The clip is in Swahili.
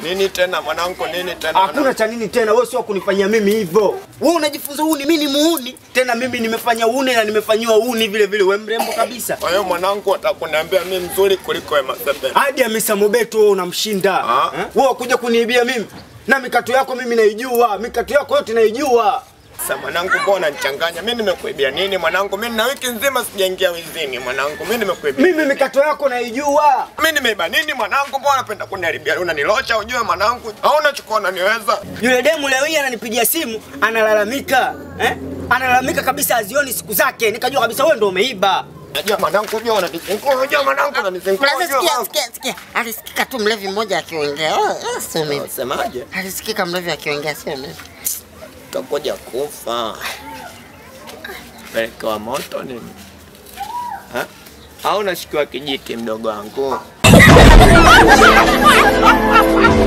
Nini tena mwanangu, nini tena? Hakuna cha nini tena, wewe sio wa kunifanyia mimi hivyo. Wewe unajifunza uni, mimi ni muuni. Tena mimi nimefanya uni na nimefanyiwa uni vile vile, wewe mrembo kabisa. Kwa hiyo mwanangu, watakuniambia mimi mzuri kuliko Wema Sepetu. Hadi Hamisa Mobeto wewe unamshinda. Ah. Eh? Wewe wakuja kuniibia mimi. Na mikato yako mimi naijua, mikato yako yote naijua. Sasa mwanangu, mbona unanichanganya? Mimi nimekuibia nini mwanangu? Mimi na wiki nzima sijaingia wizini mwanangu. Mimi nimekuibia. Mimi mikato yako naijua. Mimi nimeiba nini mwanangu? Mbona unapenda kuniharibia? Unanilosha ujue mwanangu. Hauna chukua unaniweza. Yule demu leo hii ananipigia simu, analalamika. Eh? Analalamika kabisa azioni siku zake. Nikajua kabisa wewe ndio umeiba. Najua mwanangu, unajua unanizingua. Unajua mwanangu unanizingua. Sasa unajua sikia, mwanangu. sikia, sikia. Alisikika tu mlevi mmoja akiongea. Oh, oh, sio mimi. Semaje? Alisikika mlevi akiongea sio mimi. Utakuja kufa. Peleka wa moto nini? Ha? Au unashikiwa kijiti mdogo wangu?